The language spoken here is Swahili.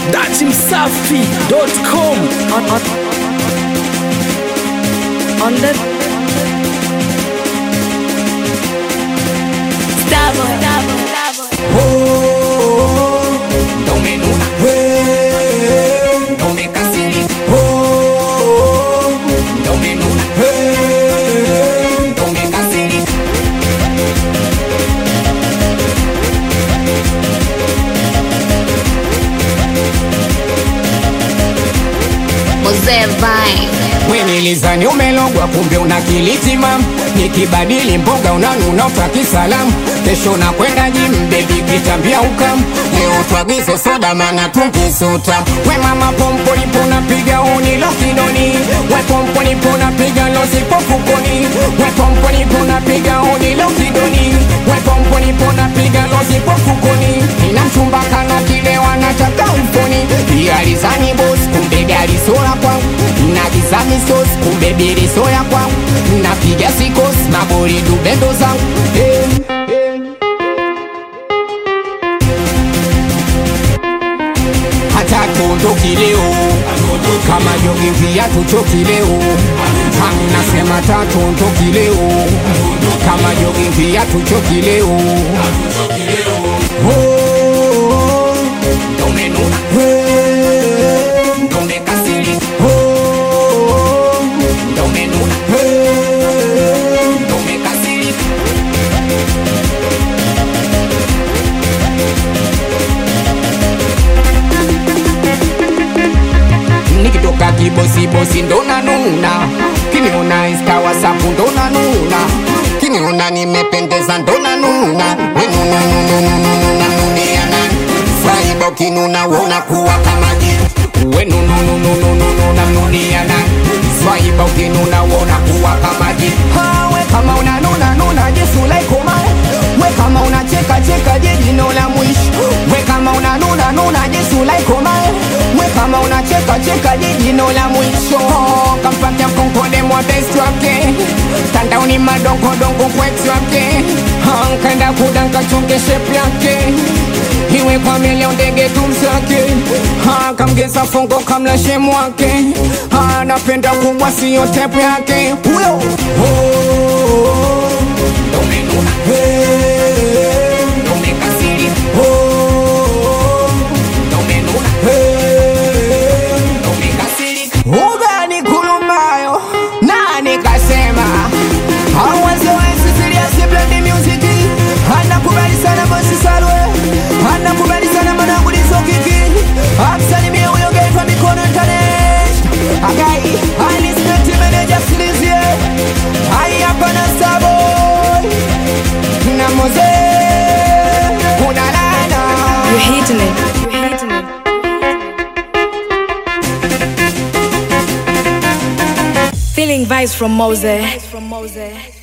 datimsafi.com on, on, on the Starboy, Starboy, Starboy. Mzee Vine. Wenilizani umelogwa kumbe una kilitima, nikibadili mboga unanuna utaki salamu, kesho na kwenda jim bebi kitambia ukam, leo twagize soda mana tunkisuta, we mama pompo nipo napiga uni lokidoni, we pompo nipo napiga losipo fukoni, we pompo nipo napiga uni lokidoni, we pompo nipo napiga losipo fukoni, ina mchumba kana kile wanataka mfoni, alizani boss kumbe gari sola kwangu nagizani sos kumbe biri soya kwangu napiga sikos mabori dubendo zangu hey, hey. hata tuondoki leo kama jogi viatu choki leo nasema tatuondoki leo kama jogi viatu choki leo Oh, domenuna. Hey, domekasiri. Oh, domenuna. Hey, domekasiri. nikitoka kibosibosi ndo nanuna kiniona insta wasapu ndo nanuna kiniona nimependeza ndo nanuna wenununununununununiana faibo kinuna wona kuwa kama jitu wenunununununununiana faibo kinuna wona kuwa kama jitu we kama unanuna nuna jesu laikomae we kama unacheka cheka jejino la mwisho we kama unanuna nuna jesu laikomae we kama unacheka cheka jejino la mwisho kampata konkole mwa best wake tandaoni madongodongo kwetu wake nkenda kudanka chonge shape yake iwe kwa milio ndege tumsake kamgeza fongo kamlashe mwake anapenda kubwa siyo tepu yake huyo oh, domenuna hey, domekasiri oh, domenuna hey, domekasiri ugani kulumayo nani kasema hawazowezi siriasi blandi musiki anakubali sana bosi salwe anakubali sana managulizo kiki amsalimia huyo gaitwa mikono internet agai alispeti meneja silizie ai hapana saboy na moze unalana You're hitting it. You're hitting it. Feeling vibes from Mose. From Mose.